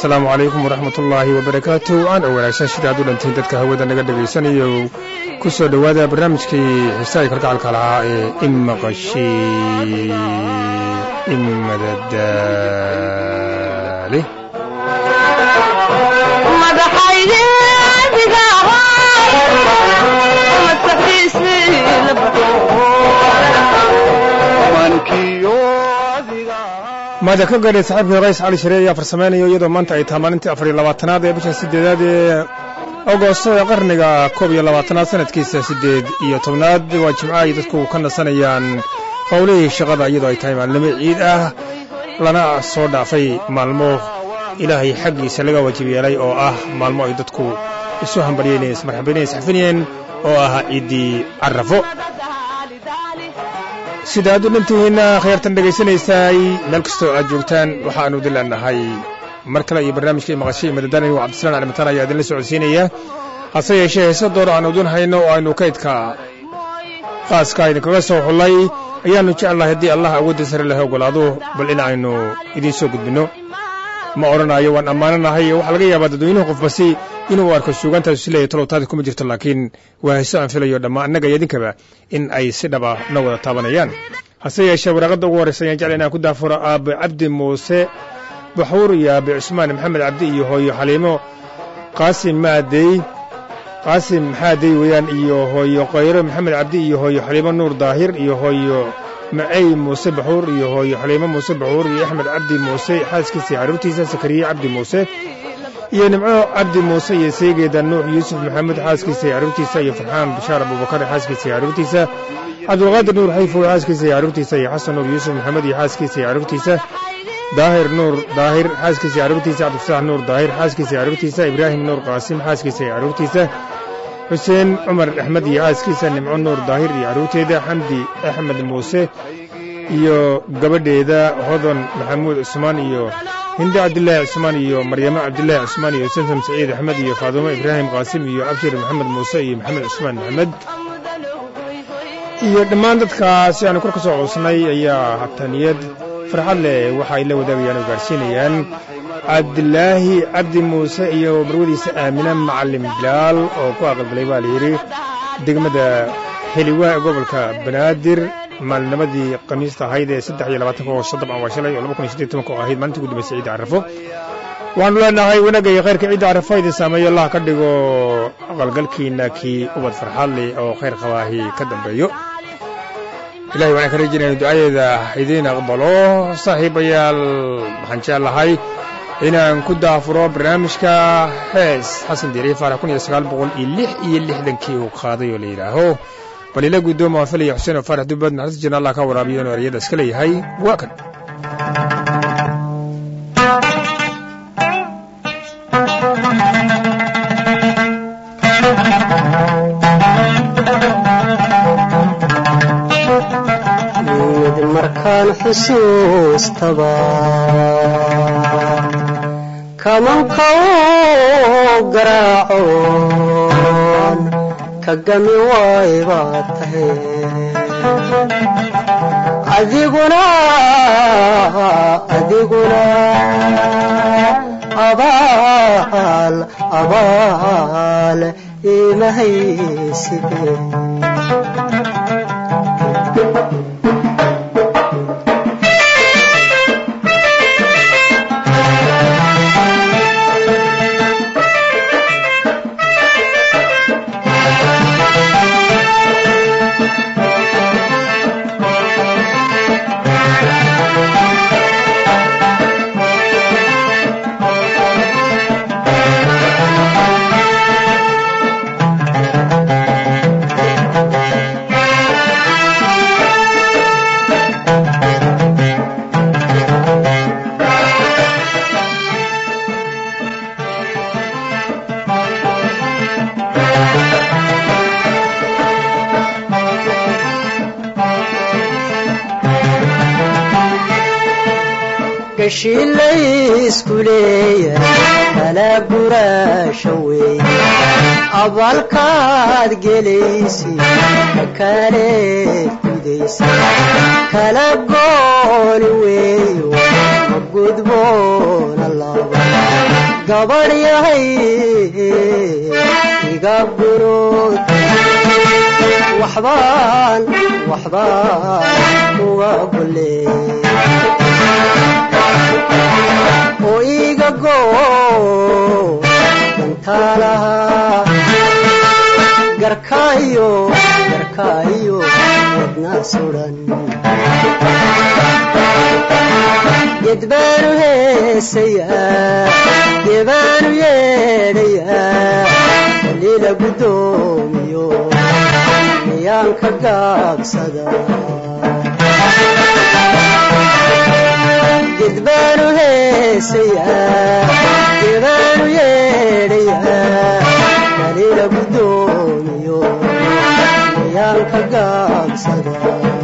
asalaamu calaykum waraxmat ullaahi wabarakaatu aan oo wanaagsan sida aad u dhantiin dadka hawada naga dhegaysanayo ku soo dhowaada barnaamijkii xiisaha kalgacalka lahaa ee imaqashi imadadaale maada ka gaadhay saxiibkii rays cali sharee ayaa farsamaynayo iyadoo maanta ay tahay maalintii afar iyo labaatanaad ee bisha sideedaad ee agosto ee qarniga koob iyo labaatanaad sanadkiisa siddeed iyo tobnaad waa jimco ay dadku ka nasanayaan howlihii shaqada iyadoo ay tahay maalnimo ciid ah lana soo dhaafay maalmo ilaahay xaggiisa laga waajib yeelay oo ah maalmo ay dadku isu hambalyeynayeen ismarxabaynayeen isxafinayeen oo ah ciiddii carrafo sida aad u dhantihiinna khayaartan dhegaysanaysaay meel kastoo aad joogtaan waxaannu dilanahay mar kale iyo barnaamijkai maqashay madadaanayo cabdislaan calimataan ayaa idinla socodsiinaya hase yeeshee heese door aan udun hayno oo aynu kaydka qaaska idinkaga soo xullay ayaannu jeclahay haddii allah awoodda sare laha ogolaado bal in aynu idiin soo gudbinno ma odhanayo waan ammaananahay waxaa laga yaabaa dadweynuhu qofbasi inuu arko suugaantaas isleeyahy tolowtaada kuma jirto laakiin waa heeso aan filayo dhamma annaga iyo idinkaba in ay si dhaba na wada taabanayaan hase yeeshee waraaqadda ugu horraysa ayaan jecla inaan ku daafuro aabe cabdi muuse baxuur iyo aabe cusmaan maxamed cabdi iyo hooyo xaliimo qaasim maadey qaasim maxaadey weeyaan iyo hooyo qayro maxamed cabdi iyo hooyo xaliimo nuur daahir iyo hooyo macey muuse baxuur iyo hooyo xaliimo muuse baxuur iyo axmed cabdi muuse xaaskiisa carruurtiisa sakariye cabdi muuse iyo nimco cabdi muuse iyo seegeeda nuux yuusuf maxamed xaaskiisa iyo carruurtiisa iyo farxaan bashaar abubakar xaaskiisa iyo carruurtiisa cabdulqaadir nuur xayfow xaaskiisa iyo carruurtiisa iyo xasan nuur yuusuf maxamed iyo xaaskiisa iyo carruurtiisa daahir nuur daahir xaaskiisa iyo carruurtiisa cabdifataax nuur daahir xaaskiisa iyo carruurtiisa ibraahim nuur qaasim xaaskiisa iyo carruurtiisa xuseen cumar axmed iyo xaaskiisa nimco nuur daahir iyo carruurteeda xamdi axmed muuse iyo gabadheeda hodan maxamuud cusmaan iyo hinde cabdilaahi cusmaan iyo maryamo cabdilaahi cusmaan iyo samsam saciid axmed iyo faadumo ibraahim qaasim iyo abshir maxamed muuse iyo maxamed cusmaan maxamed iyo dhammaan dadkaasi aanu kor ka soo coosnay ayaa hataniyad farxad leh waxa ay la wadaagayaan oo gaadhsiinayaan cabdilaahi cabdi muuse iyo marwadiisa aamina macalin bilaal oo ku aqalgalay baa layidhi degmada heliwaa gobolka banaadir maalinimadii khamiista ahayd ee saddex iyo labaatanka oo soddon waa shalay oo laba kun iyo siddeed tobanka oo ahayd maalintii ugu dambaysay ciidda carrafo waxaanu leenahay wanaagga iyo khayrka ciidda carrafo idin saameeyo allah ka dhigo aqalgalkiinna kii ubad farxaad leh oo khayr qabaahi ka dambeeyo ilahay waxaan ka rajinayna ducadeeda idiin aqbalo saaxiibayaal waxaan jeclahay inaan ku daafuro barnaamijka hees xasan diiriye faarax kun iyo sagaal boqol iyo lix iyo lixdankii uu qaaday oo la yidhaaho bal ila guddooma waan filaya xuseen oo faarax dubbad naxariis jirna allah ka waraabiyo inuu eryada iska leeyahay waa kan markaan xusuustaba kamanka u garaacoon ka gami waay baad tahay adiguna adiguna abaal abaal imahayside gashiilaysku leeyahay kala guraasha weeye abaalkaad gelaysi kakaaleed gudaysa kala gooni weeyo ma gudboona laba gabadh yahay iga gurood waxbaan waxbaan uga golee oo iga goo dantaalaha garkaayo garkaayo wadna sudan gedbaanu heesayaa gebaanu yeedhayaa kaliila guddoomiyo miyaan ka gaabsada gedbaanu heesayaa gebaanu yeedhayaa kaliila guddoomiyo miyaan ka gaabsada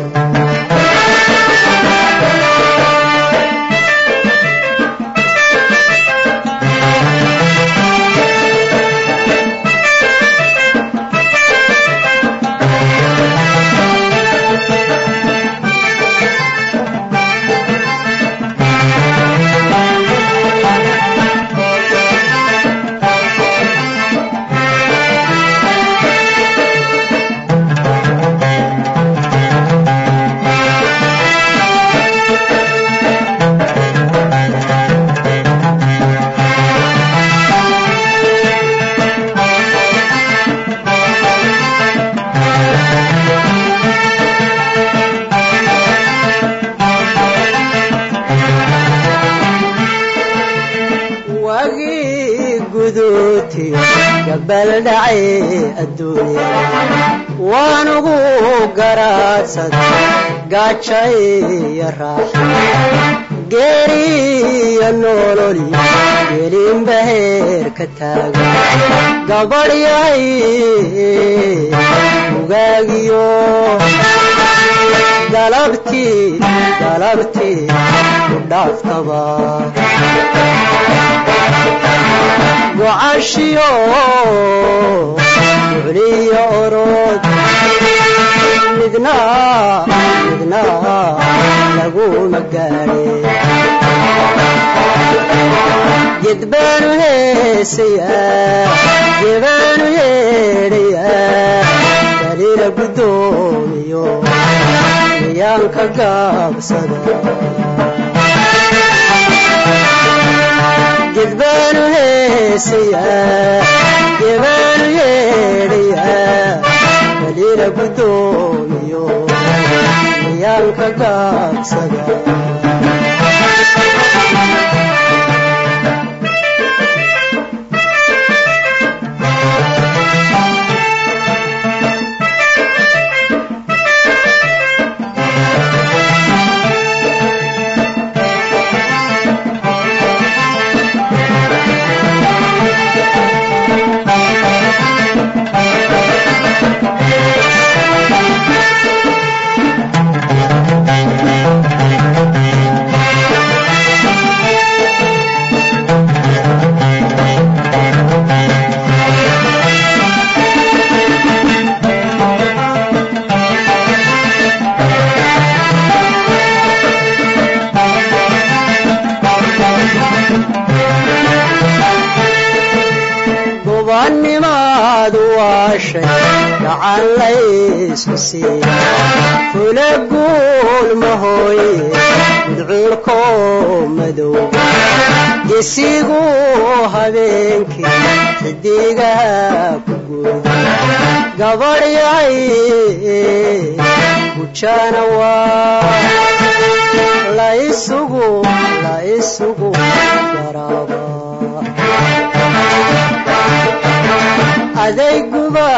wagii guduutiyo gabaldhacay adduunya waanugu garaadsada gaajaiyo raaxa geeriyo nololi gelinba heer ka taaga gabadh yahay ugaagiyo galabtii galabtii ku dhaaftaba gocashiyo ducliyo orod midna midna laguma gaadhe gedbaanu heesayaa gebaanu yeedhayaa daliila guddoomiyo miyaan ka gaabsada gedbaanu heesayaa gebaanu yeedhayaa daliila guddoomiyo miyaan ka gaabsada gobanimaadu waashay gacan laysku siiya fula guul mahooye mudcuurko madowga gesigu habeenkii xidigaha ku guuda gabadh yahay gujana waa laysugu laysugu yaraaba adayguba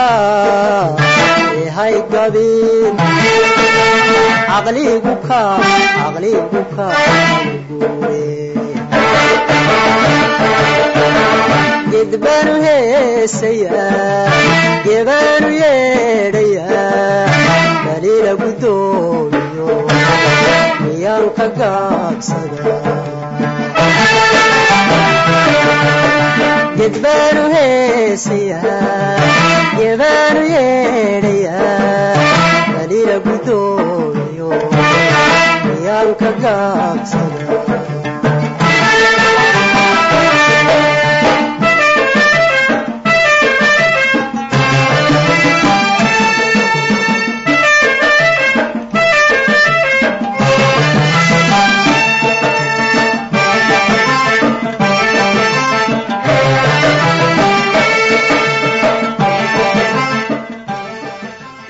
ehay gabin caqligu ka caqligu ka guure gedbaanu heesayaa gebaanu yeedhayaa daliila guddoomiyo miyaan ka gaabsada gedbaanu heesayaa gebaanu yeedhayaa daliila guddoo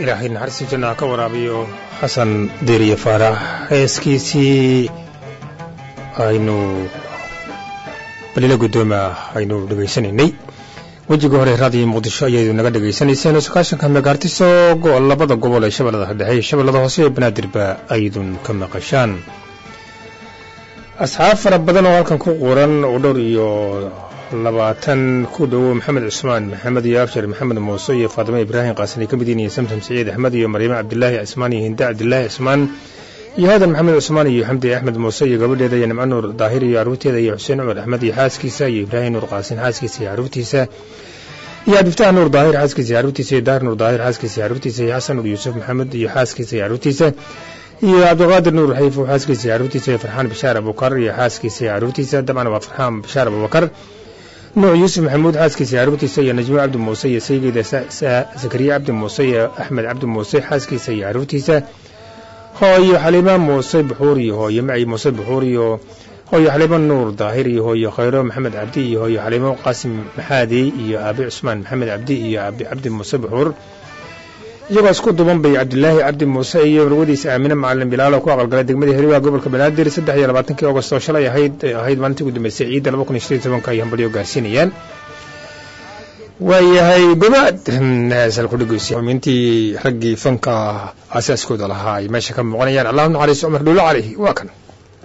ilaahay naxariista jannaha ka waraabiyo xasan deeriye faarax heeskiisii aynu balila guddooma aynu dhegaysanaynay wejiga hore raadiyo muqdisho ayaydu naga dhegaysanayseen sakaashanka megaartiso labada gobol ee shabeellada dhexe iyo shabeellada hoose ee banaadirba aydun ka maqashaan asxaab fara badan oo halkan ku quran oo dhowr iyo labaatan ku dhowo maxamed cusmaan maxamed iyo abshar maxamed muuse iyo faatimo ibraahim qaasin ay ka mid yihiin iyo samsam siciid axmed iyo maryamo cabdilaahi cismaan iyo hinda cabdilaahi cismaan iyo hadan maxamed cusmaan iyo xamdi axmed muuse iyo gabadheeda iyo nimco nuur daahir iyo carruurteeda iyo xuseen cumar axmed iyo xaaskiisa iyo ibraahim nuur qaasin xaaskiisa iyo carruurtiisa iyo cabdiftaax nuur daahir xaaskiisa iyo carruurtiisa iyo daar nuur daahir xaaskiisa iyo carruurtiisa iyo xasan nuur yuusuf maxamed iyo xaaskiisa iyo carruurtiisa iyo cabdiqaadir nuur xayfo xaaskiisa iyo carruurtiisa iyo farxaan bishaar abubakar iyo xaaskiisa iyo carruurtiisa dabcan waa farxaan bishaar abubakar nuuc yuusuf maxamuud xaaskiisa iyo carruurtiisa iyo najmo cabdi muuse iyo saygeeda zakariya cabdi muuse iyo axmed cabdi muuse xaaskiisa iyo carruurtiisa hooyo xaliima muuse buxuur iyo hooyo maci muuse buxuur iyo hooyo xaliimo nuur daahir iyo hooyo khayro maxamed cabdi iyo hooyo xaliimo qaasim maxaadi iyo aabi cusmaan maxamed cabdi iyo aabi cabdi muuse buxuur iyagoo isku duban bay cabdilaahi cabdi muuse iyo marwadiisa aamine macalin bilaalo ku aqalgalay degmadii heriwaha gobolka banaadir saddex iyo labaatankii agost oo shalay ahayd ahayd maalintii ugu dambeysay ciidda laba kun iyo shan iyo tobanka ay hambalyo gaarsiinayaan waayahay gobaad heesal ku dhegeysa mintii raggii fanka aasaaskooda lahaa ay meesha ka muuqanayaan allahu naxariis cumar dhuulo cali waa kan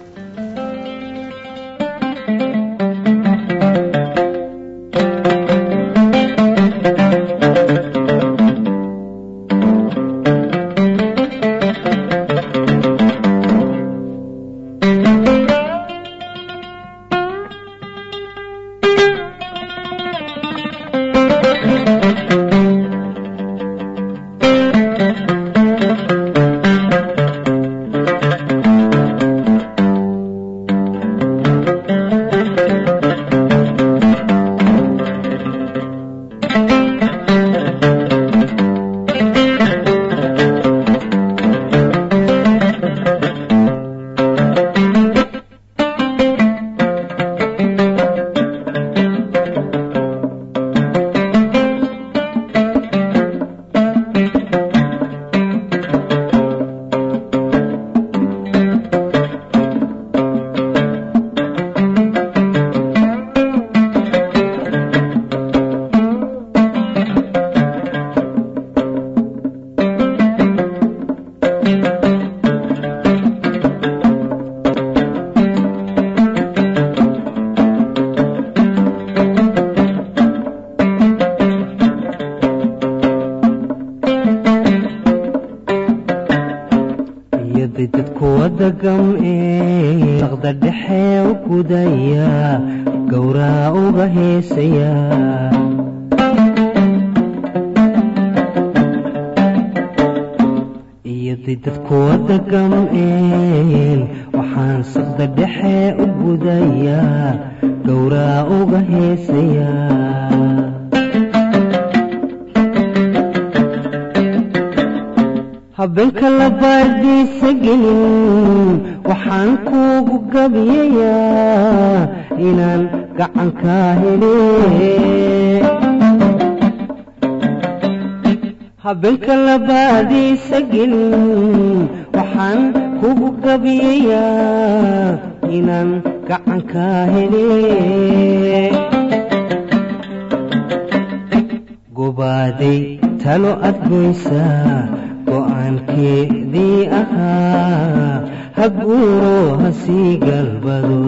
habeenka la baardiisa gelin waxaan kuugu gabiyayaa inaan gacankaa hele habeenka la baadiisa gelin waxaan kugu gabiyayaa inaan gacankaa hele gobaaday talo adgoysaa go'aankeedii ahaa ha guuro ha sii galbado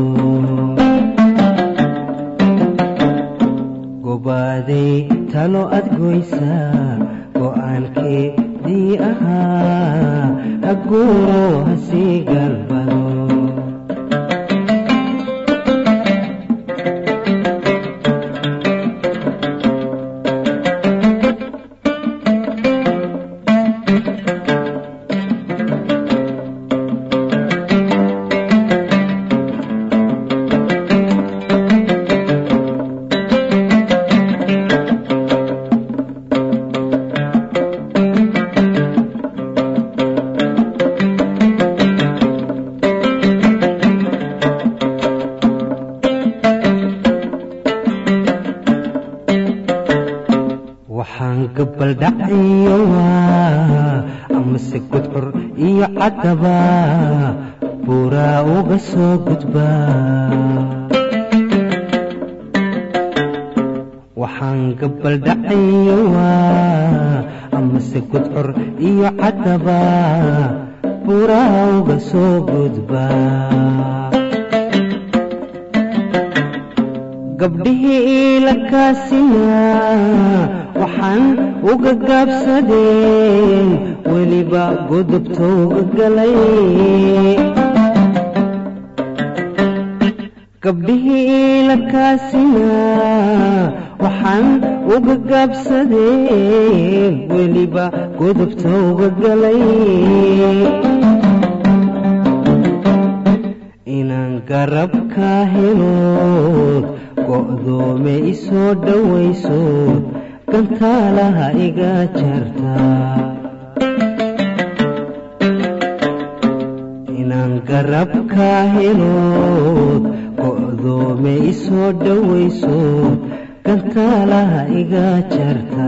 gobaaday talo adgoysaa go'aankeedii ahaa ha guuro ha sii galbado ciyowa amase gudcur iyo caddaba buuraa uga soo gudba waxaan gabaldhacayowa amase gudcur iyo caddaba buuraa uga soo gudba gabdhihii iilakaasina waxaan uga gaabsadeen weliba gudubta uga galay gabdhihii iilakaasina waxaan uga gaabsadeen weliba gudubta uga galay inaan garabka helood go'doome isoo dhowayso gantaalaha iga jarta inaan garabka helood go'doome isoo dhowayso gantaalaha iga jarta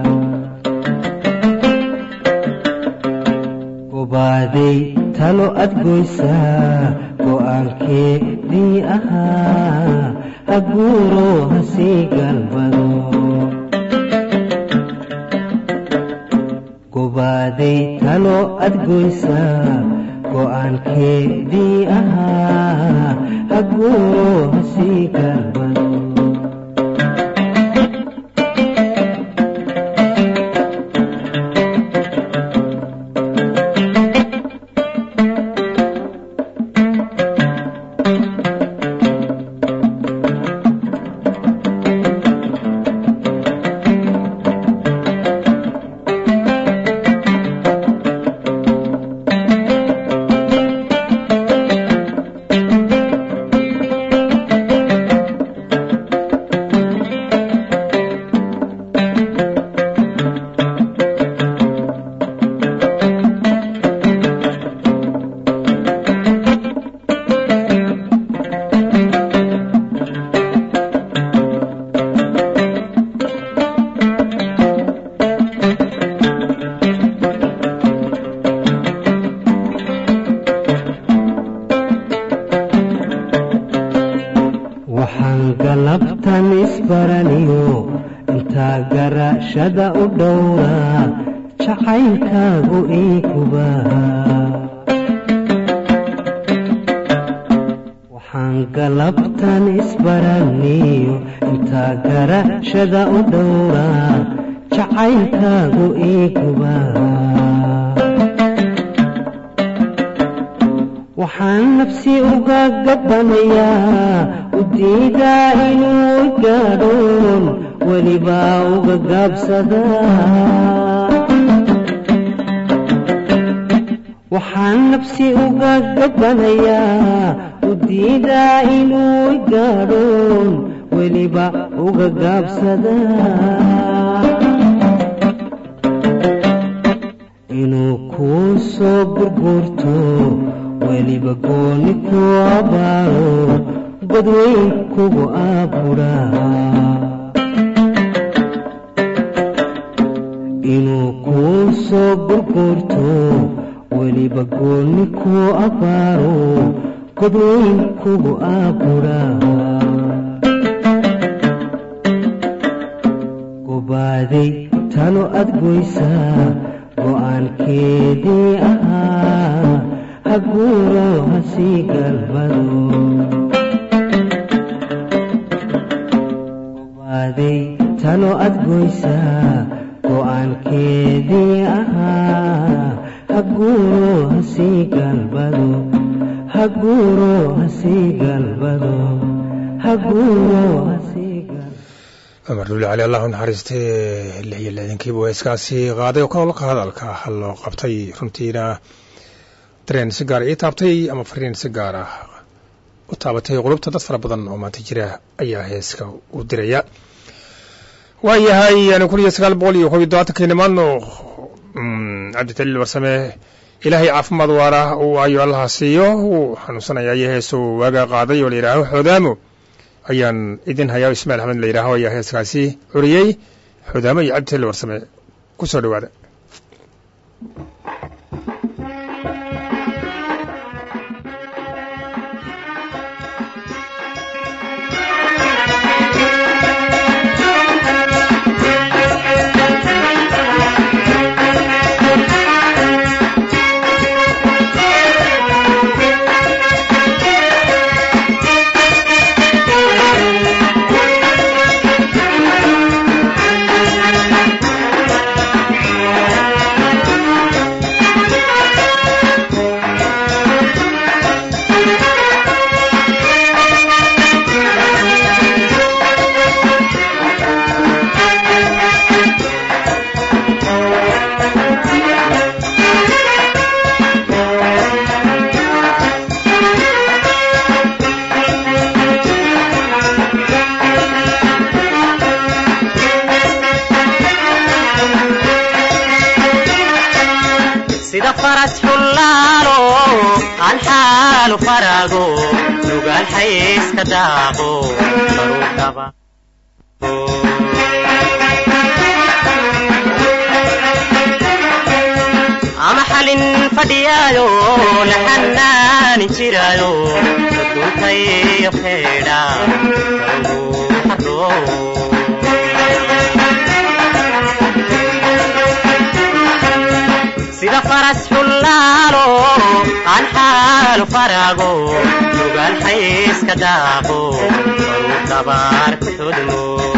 gobaaday talo adgoysaa go'aankeedii ahaa ha guuro ha sii galbado gobaaday talo adgoysaa go'aankeedii ahaa ha guuro ha sii galbado waxaan galabtan isbaraniyo intaa garashada u dhowraa jacaylkaagu iiguba waxaan galabtan isbaraniyo intaa garashada u dhowraa jacaylkaagu iiguba waxaan nafsi uga gabbanayaa u diidaa inuu gaadhoon welibaa uga gaabsadaa waxaan nafsi uga gabbanayaa u diidaa inuu gaadhoon weliba uga gaabsadaa inuu kuu soo gurguurto weliba gooni ku abaaro godweyn kugu aburaa inuu kuu soo gurguurto weliba gooni ku abaaro godweyn kugu aburaa gobaaday talo adgoysaa go'aankeedii ahaa ha guuro ha sii galbado gobaaday talo adgoysaa go'aankeedii ahaa ha guuro ha sii galbado ha guuro ha sii galbado ha guuro ha sii galbado cumar duuli cali allah u naxariistay lix iyo lixdankiiba waa iskaasi qaaday oo kaloo ka hadalka hal loo qabtay runtiina dareen si gaara ii taabtay ama fariin si gaar ah u taabatay qulubta dad fara badan oo maanta jira ayaa heeska u diraya waayahay yani kun iyo sagaal boqol iyo kob iyo todobaatankii nimaadno cabditaliil warsame ilaahay caafimaad waara uu ayo allaha siiyo wuu xanuunsanaya iyo heesuu waagaa qaaday oo la yidhaaho xoodaamo ayaan idin hayaa ismail axmed la yidhaaho ayaa heeskaasi curiyey xoodaamo iyo cabditaliil warsame ku soo dhowaada sida faras xullaalo aan xaalu farago nugaal xayska daaqo baruu dhaba ama xalin fadhiyaayo la xanaani jiraayo duntayo feedha baruu sida faras xullaalo aan xaalu farago nugaal xayska daaqo baruu dabaar ku xudmo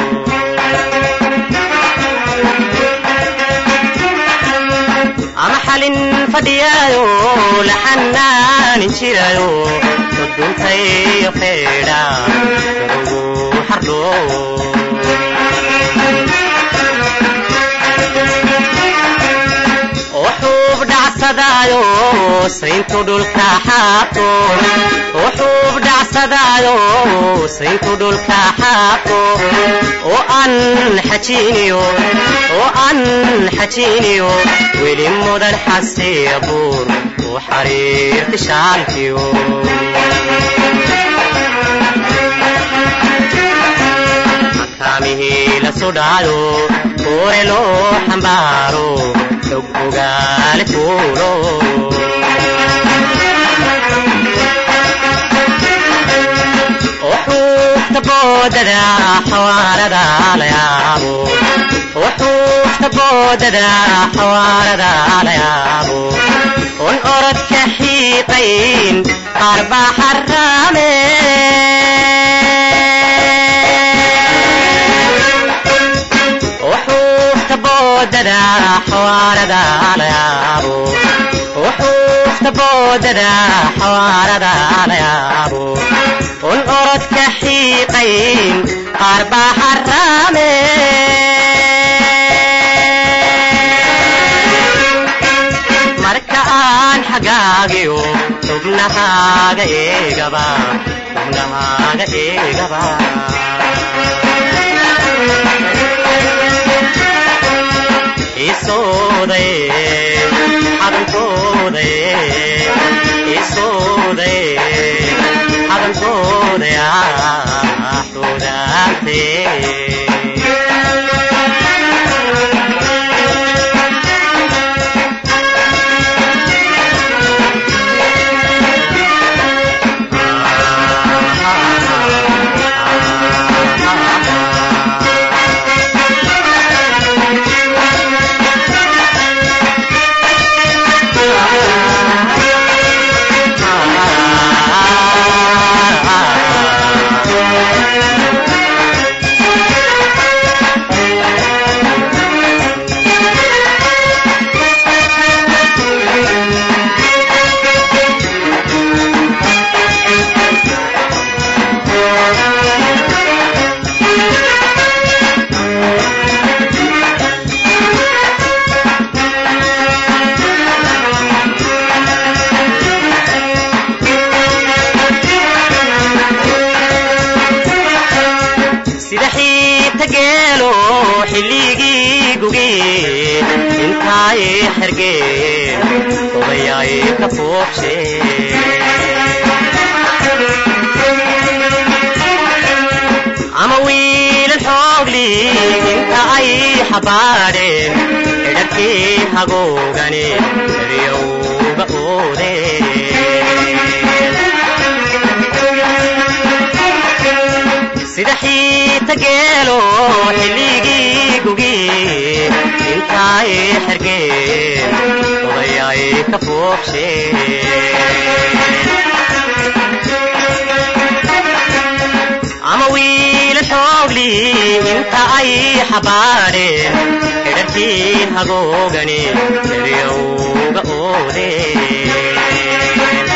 ama xalin fadhiyaayo la xanaanin jirayo duduntayo feedha garugu xardho wuxuub dhacsadaayo sayntu dhulka xaaqo wuxuub dhacsadaayo sayntu dhulka xaaqo oo aan xajiiniyo oo aan xajiiniyo weli mudan xasiya buur u xariirti shaalkiyo makaamihii la sudhaayo kuure loo xambaaro xog ogaale fuulo wuxuufta boodada xawaarada la yaabo wuxuufta boodada xawaarada la yaabo un orodka xiiqayn qaar baa xaraame wuxuufta boodada xawaarada la yaabo wuxuufta boodada xawaarada la yaabo un orodka xiiqayn qaar baa xaraame marka aan xagaagiyo xubnahaaga eegaba xubnahaaga eegaba isooday xadankooday isooday xadankooday sida xiibta geelo xilligii gugee intaay xergeen odayaay ka foobshe ama wiilan xoogli inta ay xabaadheen xidharkii hagoogani eryowga oode sida xiita geelo xilligii gugi intaay xergeen odayay ka foobsheen ama wiila xoogli inta ay xabaadheen xidharkii hagoogani eryowga oodeen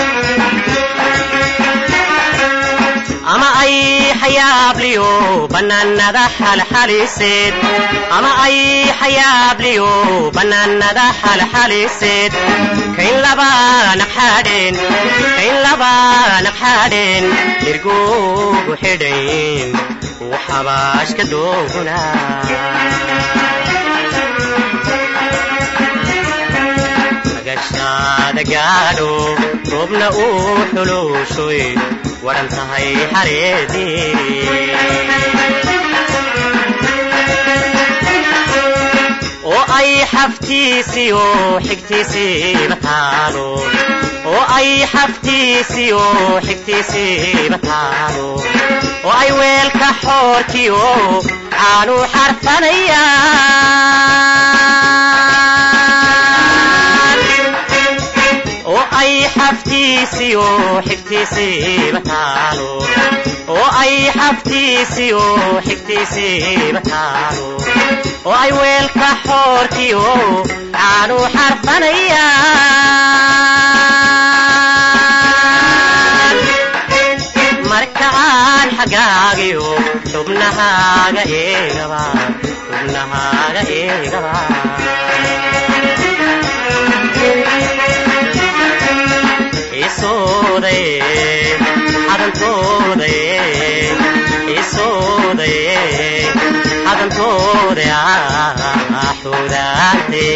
ama ay xayaabliyo bannaanada xalxaliseed ama ay xayaabliyo bannaanada xalxaliseed kayn laba naqxaadheen kayn laba naqxaadheen irgoogu xidhayn uu xabaashka dooguna magashaada gaadho roobna uu xuluushoy waran tahay xareedii oo ay xaftiisiyo xigtiisiiba taalo oo ay xaftiisiyo xigtiisiiba taalo oo ay weelka xoorkiyo caanu xarfanayaan oo ay xaftiisiyo xigtiisiiba taalo oo ay xaftiisiyo xigtiisiiba taalo oo ay weelka xoorkiyo caanu xarfanayaan marka aan xagaagiyo xubnahaaga eegaba xubnahaaga eegaba isoodaye xadantoodaye isoodaye xadantooda xudaate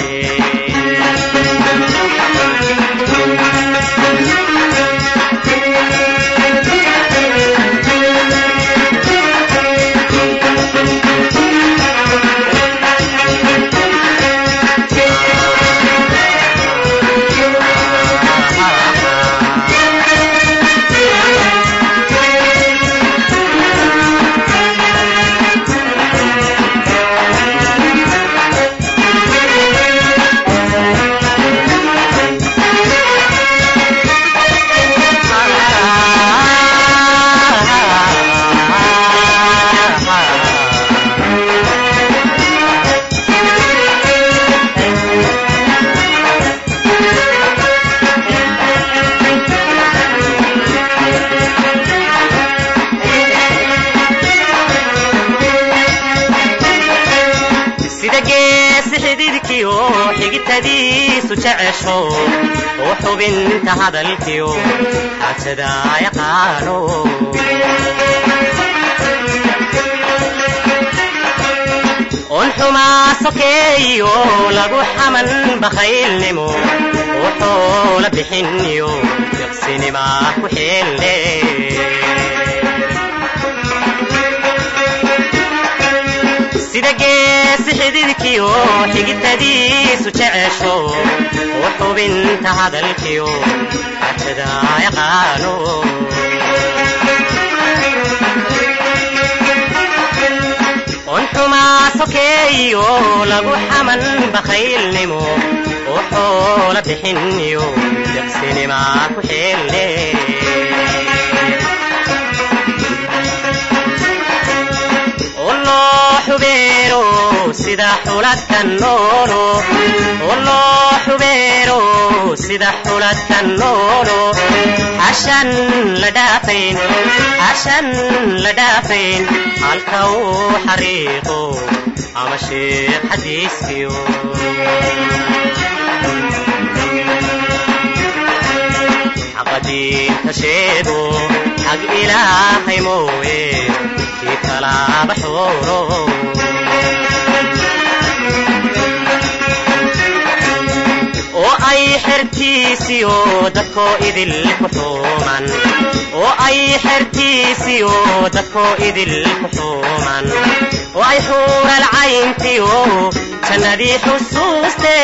sida geesi xididkiyo xigitadiisu jecesho oo xubinta hadalkiyo xaajada yaqaano on xumaa sokeeyo lagu xaman bakhaylnimo oo xoola bixiniyo deqsinima ku xeelle sida geesi xididkiyo xigitadiisu jecesho oo xubinta hadalkiyo xaajada yaqaano on xumaa sokeeyo lagu xaman bakhaylnimo oo xoola bixiniyo deqsinima ku xeelle oo loo xubeero sida xuladka noolo oo loo xubeero sida xuladka noolo xashan la dhaafayn xashan la dhaafayn halka uu xariiqo ama sheekh xadiiskiyo xaqadiinta sheego xag ilaahay mooye kii kalaaba xooro oo ay xertiisiyo dadkoo idil ku xuuman oo ay xertiisiyo dadkoo idil ku xuuman oo ay xuural cayntiyo jannadii xusuuste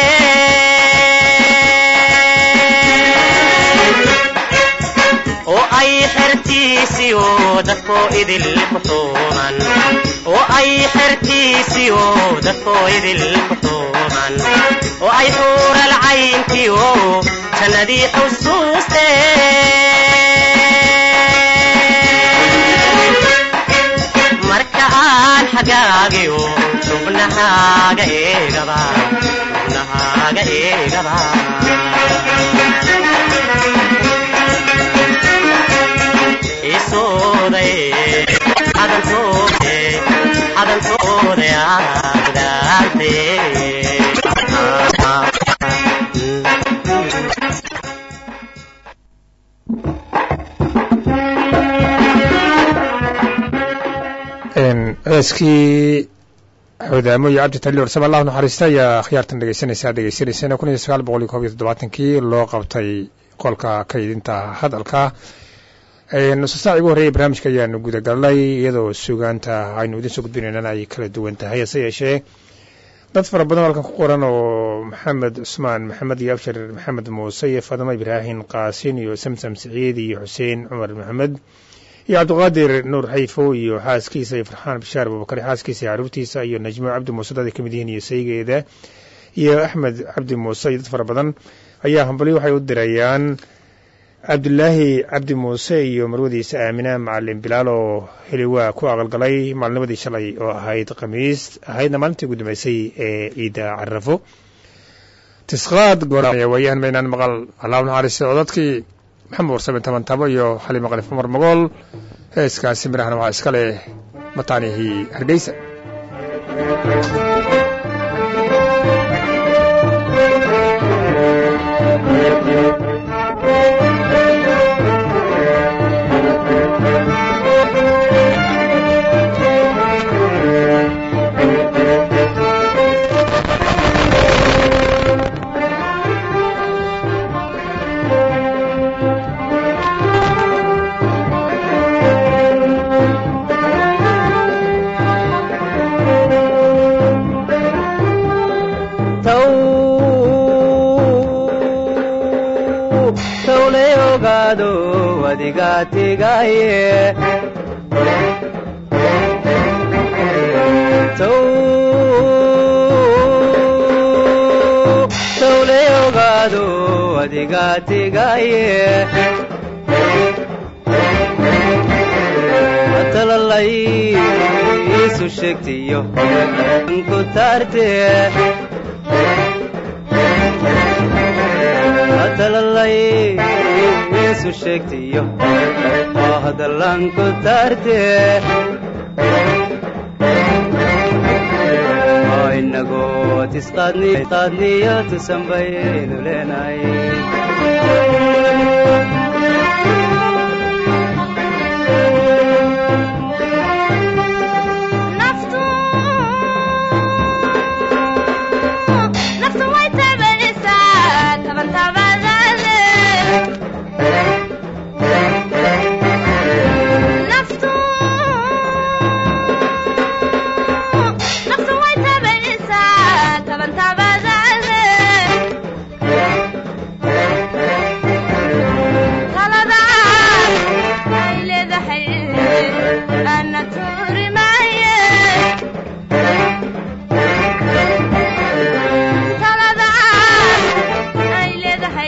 oo ay xertiisiyo dadkoo idil ku xuuman oo ay xertiisiyo dadkoo idil ku xuuman oo ay xuural cayntiyo jannadii xusuuste marka aan xagaagiyo xubnahaaga eegaba xubnahaaga eegaba isooday xadantoode xadantoode aadaarte heeskii xodaamo iyo cabdi talior saba allah naxariista ayaa khiyaartan dhegeysanaysaa dhegeysanaysan kun iyo sagaal boqol iyo koob iyo toddobaatankii loo qabtay qolka kaydinta hadalka nusu saac ugu horreeyay barnaamijka ayaanu gudagalnay iyadoo sugaanta aynu idin soo gudbinaynana ay kala duwan tahay hase yeeshee dad fara badan halkan ku qoran oo maxamed cusmaan maxamed iyo abshir maxamed muuse iyo faadimo ibraahim qaasin iyo samsam siciid iyo xuseen cumar maxamed iyo cabdiqaadir nuur xayfo iyo xaaskiisa iyo farxaan bishaar abubakari xaaskiisa iyo caruurtiisa iyo najmo cabdi muuse dad ay ka mid yihiin iyo saygeeda iyo axmed cabdi muuse iyo dad fara badan ayaa hambali waxay u dirayaan cabdulaahi cabdi muuse iyo marwadiisa aamina macalin bilaal oo heliwaa ku aqalgalay maalnimadii shalay oo ahayd khamiis ahaydna maalintii ugu dambeysay ee ciidda carafo tisqaad goorwaayahan maynaan maqal allah naxariista oo dadkii maxamed warsame taban tabo iyo xaliimo qalif cumar magool heeskaasi mirahana waxaa iska leh mataanihii hargeysa tawle ogaado adiga tegaye tawle ogaado adiga tegaye talalay isu sheegtiyo ku taarte talalay isu sheegtiyo oo hadallan ku taarte oo inagoo tisqaadniyo tusan baynu leenahay Talada ay leedahay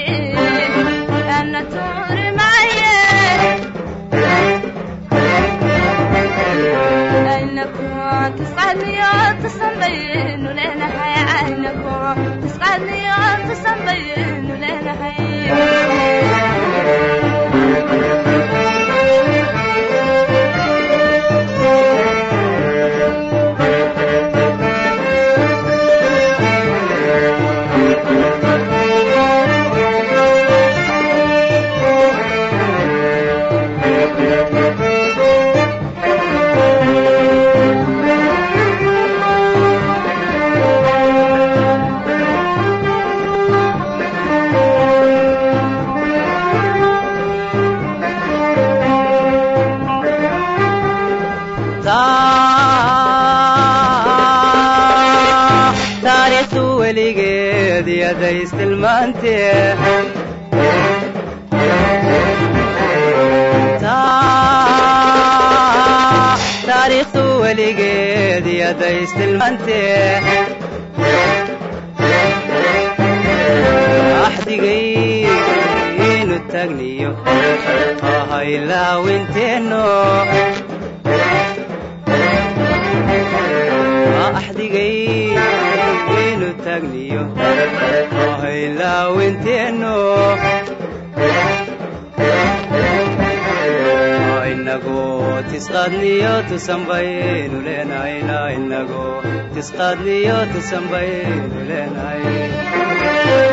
weligeed yadaystilmaantee taariikhdu weligeed yadaystilmaantee axdigaynu tagniyo hahaylawinteenno axdigaynu tagniyo hahaylawinteenno inagoo tisqaadniyo tusanbaynu leenahayna inagoo tisqaadniyo tusanbaynu leenahay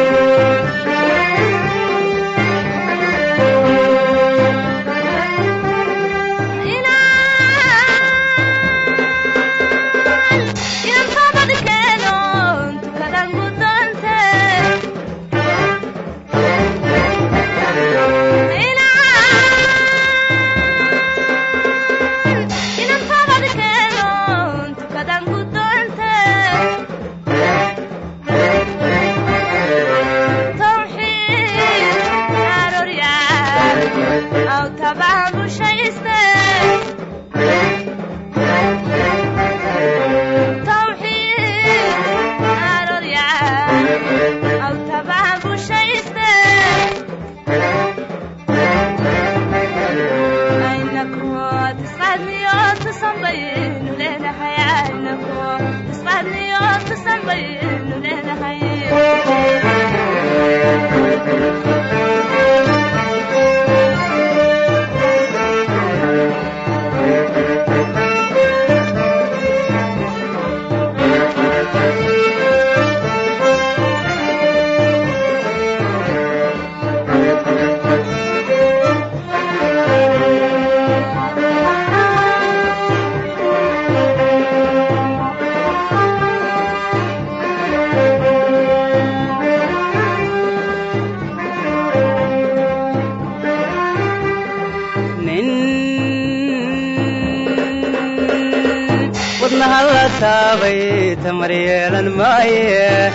taabay tamar yeelan maaye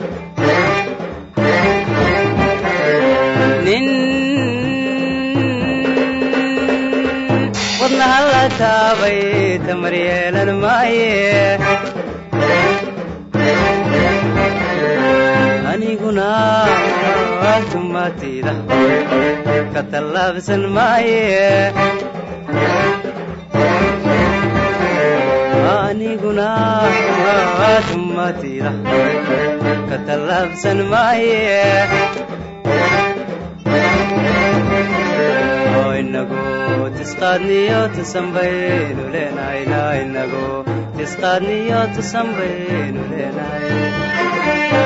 nin wadnaha la taabay tamar yeelan maaye aniguna tumatida ka tallaabsan maaye aniguna tumatida ka tallaabsan maaye inagu tisqaadniyo tusanbaynu leenahayna inagu tisqaadniyo tusanbaynu leenahay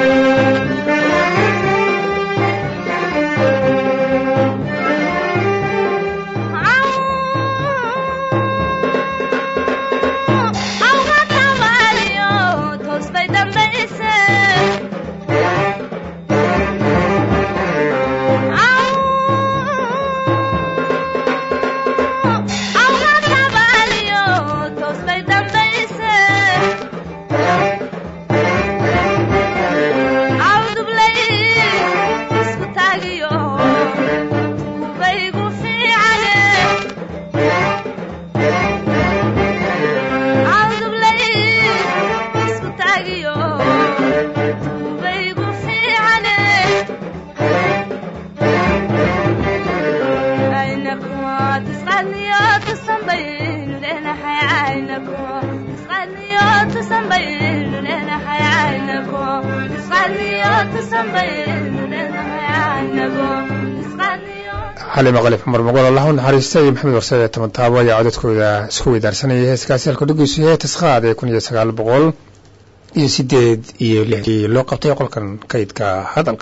xali maqalib cumar moqol allah u naxariista iyo maxamed warsade toban taabo ayaa codadkooda isku weydaarsanayay heeskaasi halka dhegeysu yahay tasqaad ee kun iyo sagaal boqol iyo sideed iyo lixdii loo qabtay qolkan kaydka hadalka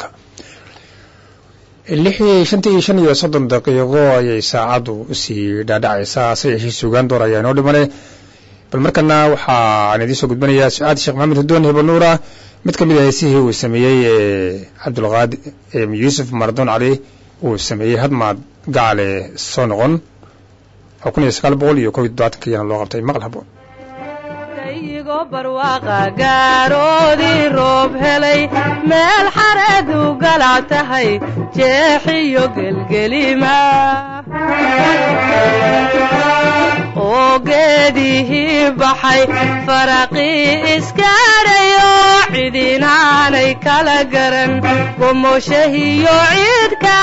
lixii shantii iyo shan iyo soddon daqiiqo ayay saacaddu usii dhaadhacaysaa hase yeeshee suugaan door ayaa inoo dhimane bal markana waxaan idiin soo gudbanayaa su-aad sheekh maxamed hudoon hibanuura mid ka mid a heesihii uu sameeyey ee cabdulqaadi yuusuf mardon cali uu sameeyey hadmaad gacale soo noqon oo kun iyo sagaal boqol iyo kob iyo toddobaatanka iyana loo qabtay maqal haboon anigoo barwaaqa gaaroodii roob helay meel xareedu galac tahay jeexiyo gelgelima oo geedihii baxay faraqii iskaadhayo cidinaanay kala garan gomoshahiyo ciidka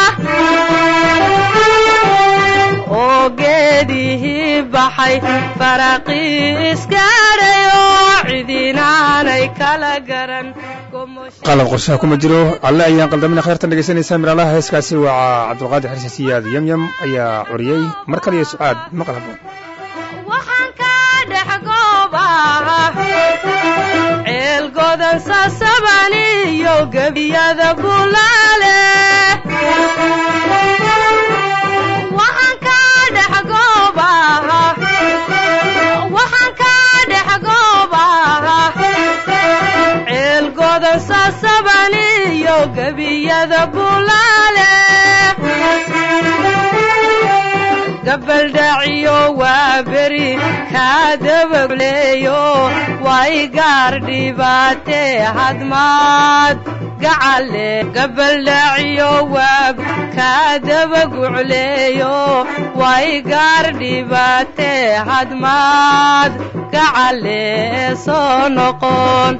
oo geedihii baxay faraqii iskaadhayo cidinaanay kala garan qalab qorshaha kuma jiro alle ayaan qaldamina khayrtan dhegaysanaysaa miraalaha heeskaasi waa cabdulqaadir xarsi siyaad yamyam ayaa curiyey mar kale iyo sucaad maqal haboon waxaan ka dhex goobaha ceel godan sasaban iyo gebiyada bulaale waxaan ka dhex goobaha waxaan ka dhex goobaha ceel godan sasaban iyo gebiyada bulaale gabaldhaciyo waa beri kaa dabagleeyo way gaar dhibaatee hadmaad gacale gabaldhaciyo waa kaa dabagucleeyo way gaar dhibaatee hadmaad gacale soo noqon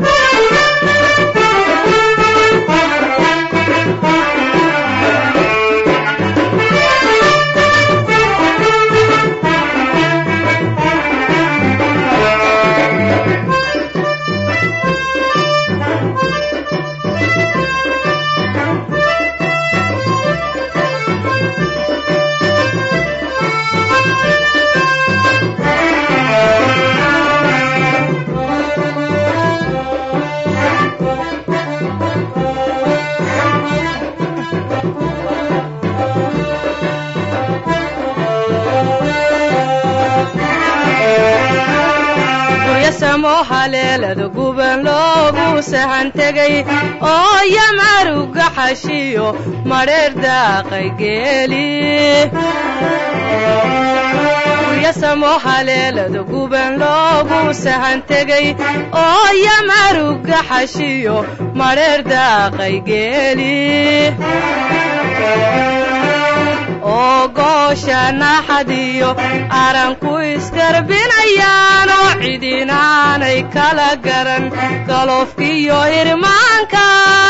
guryasamo haleelada guban loogu sahan tegay oo yamaruga xashiyo madheer daaqay geeli guryasamo haleelada guban loogu sahan tegay oo yamaruga xashiyo madheer daaqay geeli oo goosha naxadiyo aranku iskarbinayaanoo cidinaanay kala garan galofkiyo irmaanka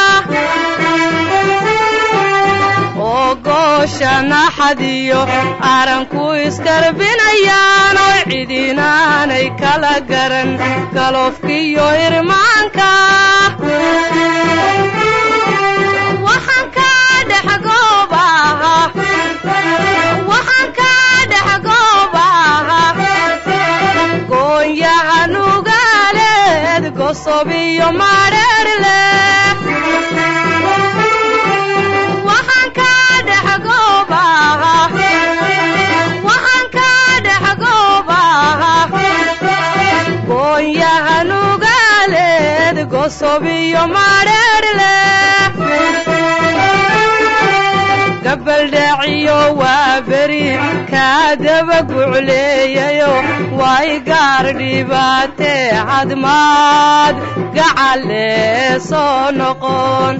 oo goosha naxadiyo aranku iskarbinayaanoo cidinaanay kala garan galofkiyo irmaanka waxaan ka dhex goobaha waxaan ka dhex goobaha goonyaha nugaaleed gosob iyo madheer leh waxaan ka dhex goobaha waxaan ka dhex goobaha goonyaha nugaaleed gosob iyo madheer leh gabaldhaciyo waa beri kaa dabagucleeyayo way gaar dhibaatee cadmaad gacale soo noqon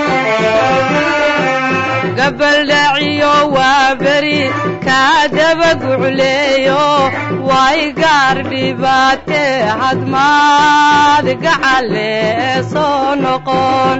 gabaldhaciyo waa beri kaa dabagucleeyo way gaar dhibaatee cadmaad gacale soo noqon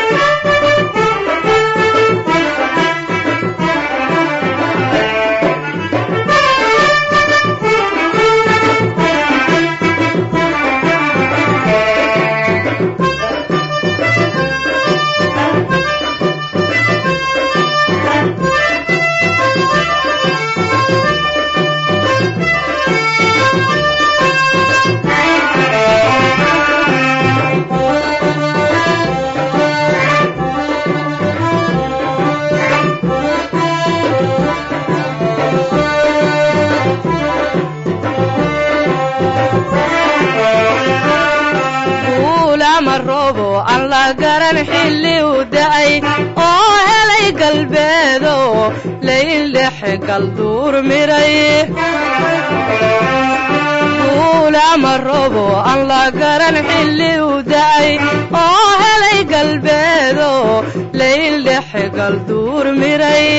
guulama roobo aan la garan xilli u da'ay oo helay galbeedo layldhexe galduur miray guulama robo aan la garan xilli u da'ay oo helay galbeedo layl dhexe galduur miray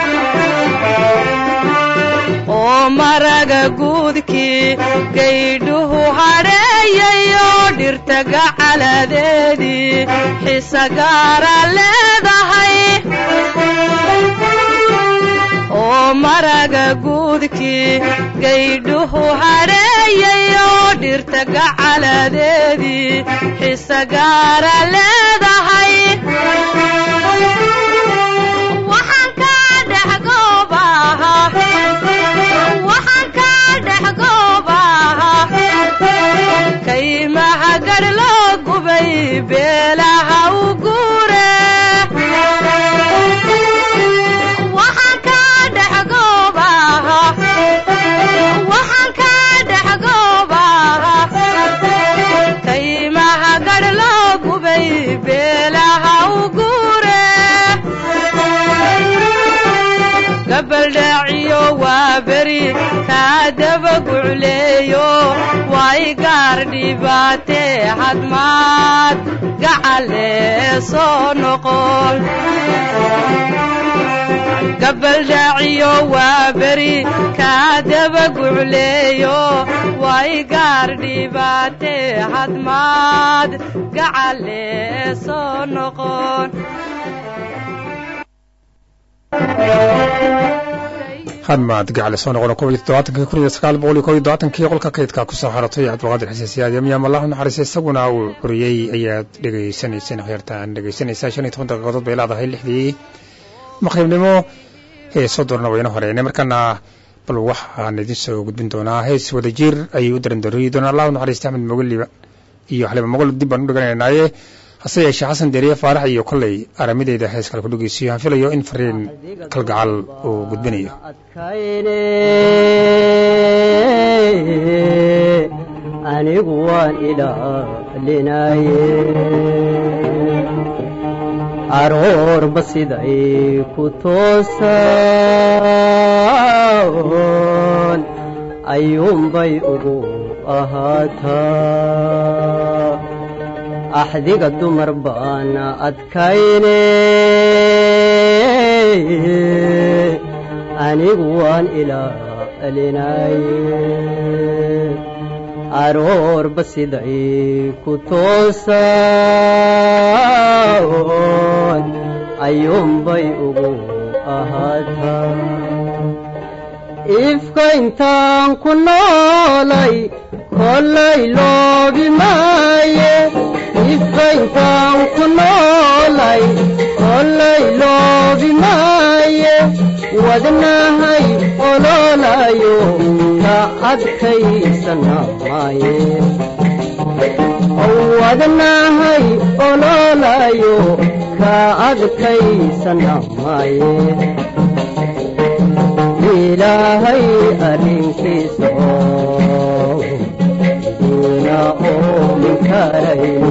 oo maraga guudkii gaydhuhu hadheeyayo dhirta gacaladeedii xisa gaara leedahay oo maraga guudkii gaydhuhu hadheeyayo dhirta gacaladeedii xisa gaara leedahay waxaan ka dhex goobaha waxaan ka dhex goobaha kaymaha gadh loo gubay beelaha u guure waxaan ka dhex goobaha waxaan ka dhex goobaha kaymaha gadh loo gubay beelaha u guure gabaldhaaciyo waa beri kaa daba gucleeyo way gaar dhibaatee hadmaad gacalee soo noqon gabaldhaaciyo waa beri kaa daba gucleeyo way gaar dhibaatee hadmaad gacalee soo noqon hadmaad gacal soo noqon kob iyo toddobaatanki kun iyo sagaal boqol iyo kob iyo todobaatankii qolka kaydka ku soo xaratay cabdulqaadir xasan siyaad yamyaam allahu naxariista isaguna uu xuriyey ayaad dhegaysanayseen kheyrtaan dhegaysanaysaa shan iyo toban daqiiqadood bay leedahay lixdii maqribnimo heesoo doorna wayna horeynay markana bal waxaan idin soo gudbin doonaa hees wadajir ayay u darandoriyi doonaa allahu naxariista axmed mogoliba iyo xaliba mogol dib baan u dheganaynaaye hase yeeshee xasan deriye faarax iyo kolley aramideeda hees kale ku dhegeysiyo aan filayo in fariin kalgacal uu gudbinayo adkayne anigu waan ilaalinaye aroorba siday ku toosan ayuunbay ugu ahaataa axdiga dumar baana adkayne anigu waan ilaalinaye aroorba siday ku toosan ayuunbay ugu ahaataa ifka intaan ku noolay kollay loobi maaye ifka intaan ku noolay kollay loobi maaye wadnahay ololayo ka adkaysana maaye wadnahay ololayo ka adkaysana maaye ilaahay arrinkiisa oo idiina oomin karayno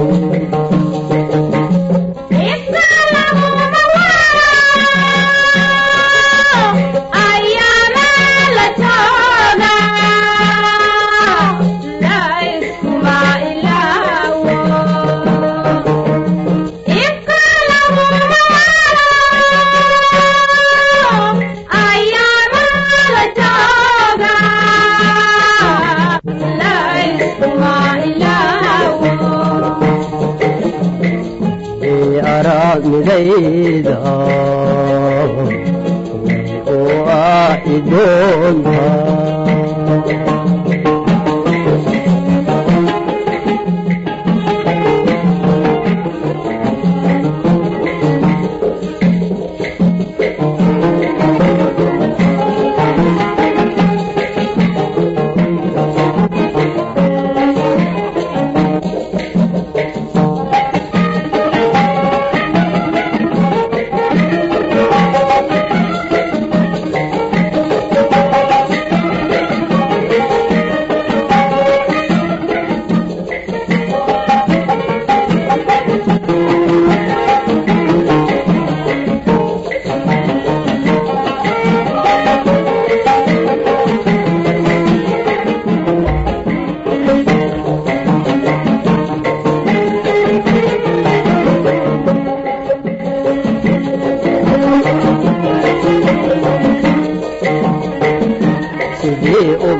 aragmidayda oo ah idoonta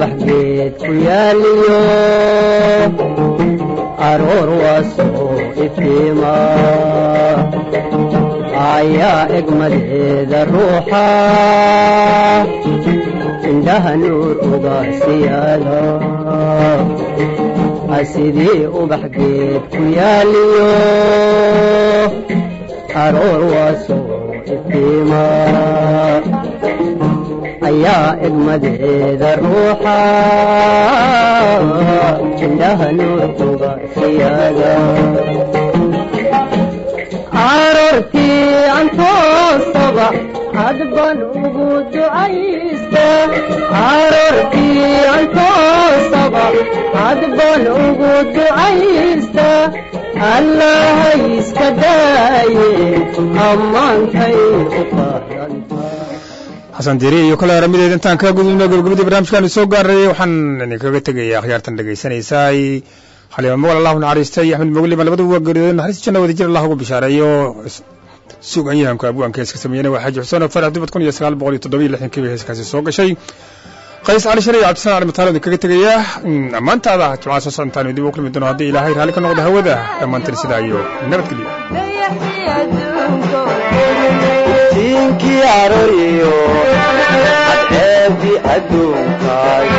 ubax geed ku yaaliyo aroor waa soo iftiima ayaa egmadeeda ruuxa indhaha nuur uga siyaada sidii ubax geed ku yaaliyo aroor waa soo iftiima ayaa egmadeeda ruuxa indhaha nuur uga siyaada aroortii antoosaba hadban ugu ducaysta aroortii antoosaba hadban ugu ducaysta allahay iska daaye ammaantay u qaadanta xasan diiri iyo kale aramideed intaan ka gudubno gabagabadii barnaamijkaanu soo gaaray waxaan idinkaga tegaya akhyaartan dhegaysanaysaay xaliima mogal allahu naxariistay axmed mogliba labadaba waa geeriyooday naxariista janna wada jir allah ugu bishaareeyo suganyahanku abwaanka heeska sameeyena waa xaaji xuseen oo farax dubad kun iyo sagaal boqol iyo toddoba iyo lixdankii bay heeskaasi soo gashay qays cali shariy cabdisalaan cali mataalo idinkaga tegaya ammaantaada jimcaha soo socontaanu dib u kulmi doono haddii ilaahay raalli ka noqdo hawada dhammaantan sidaa iyo nabadgelyo tiinkii arooriyo cadceebdi adduunkaay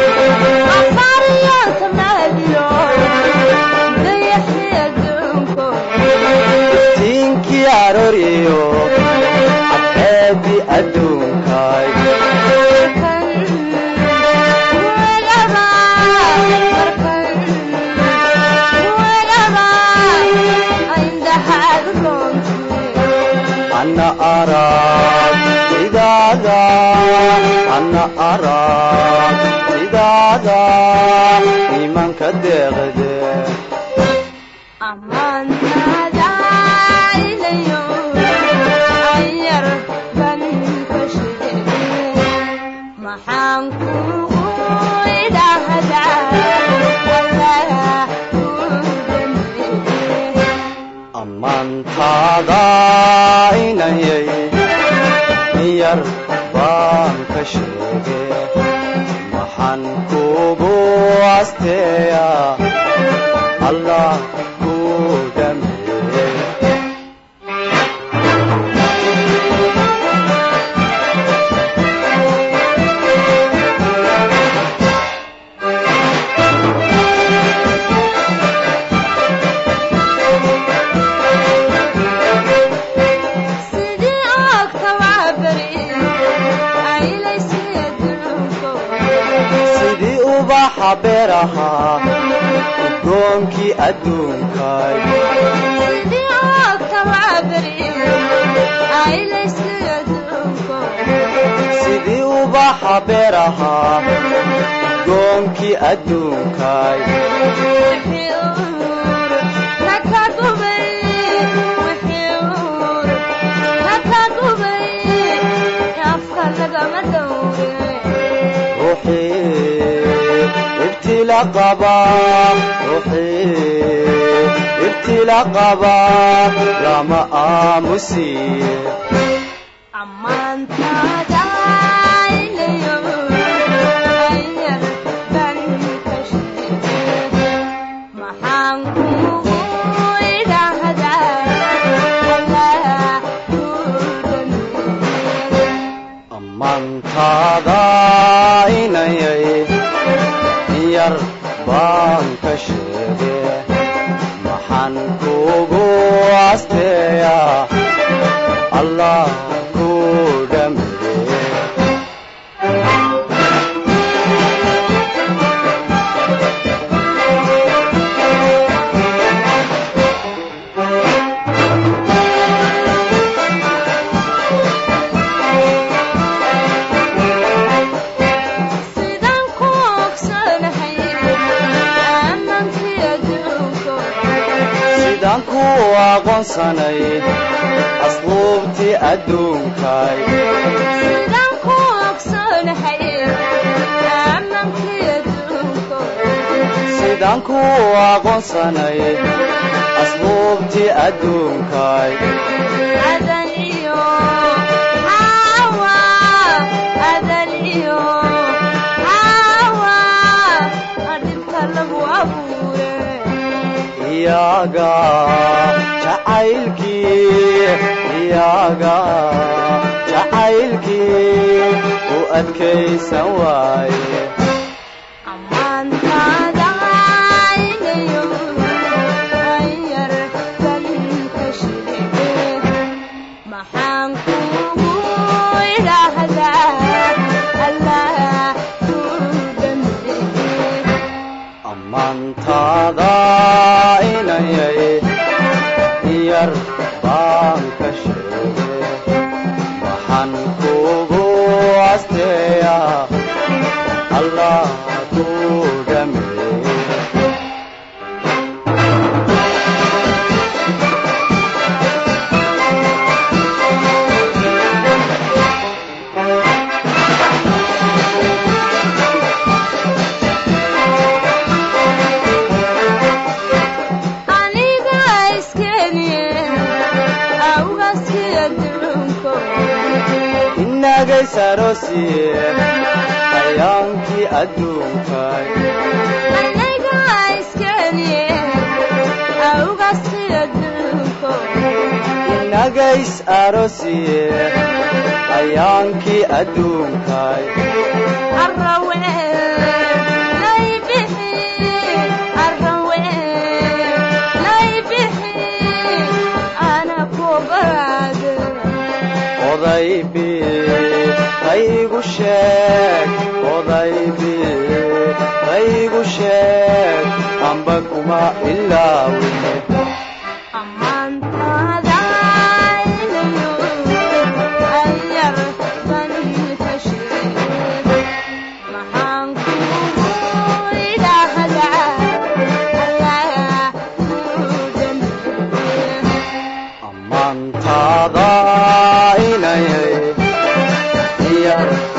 tiinkii arooriyo cadceebdi adduunkaay ana arag sidaada ana arag sidaada imanka deeqde maxaan kugu idhahdaa allah ammaantaada inayay yar baan ka sheege maxaan kugu asteeya allah ku dhameeye sidii oogta waa beri aylaysii adduunko sidii ubaxa beerahaa udoonkii adduunkaay sidii oogta waa beri aylaysii adduunko sidii ubaxa beerahaa udoonkii adduunkaay wixii uur naka gubay wixii uur naka gubay afka lagama dhowre ruuxii ibtila qaba ruuxii ibtila qaba lama aamusiye ammaantaada ilayo ayar ban ka sheege maxaan kugu idhahdaa allah ku dhameeye ammaantaada inayay yar baan ka sheege maxaan kugu asteeya allah ku dhameeye sidaan ku ogsanahay aamankii adduunko sidaan ku aqoonsanay asluubtii adduunkaay sidaan ku ogsanahay aamankii adduunko sidaan ku aqoonsanay asluubtii adduunkaay adan iyo hawa adan iyo hawa iyaga jacaylkii iyaga jacaylkii u adkaysan waaye maxaan kugu idhaahdaa allah kuu dambeeye ammaantaada inayay yar baan ka sheegay waxaan kugu asteeyaa allah kuu dhameeye aniga iskeniye awgaskiya ducunko inagays aroosiye ayaankii adduunkay aniga iskeniye awgaskiya ducunko inagays aroosiye ayaankii adduunkay arrawe laybixi arrawe laybixi ana kobade odaybi qaygu sheeg odaybi qaygu sheeg amba kuma ilaawine ammaantaada inayo ayar ban ka sheege maxaan kugu idhaahdaa allah kuu dambeeye ammaantaada inayay yar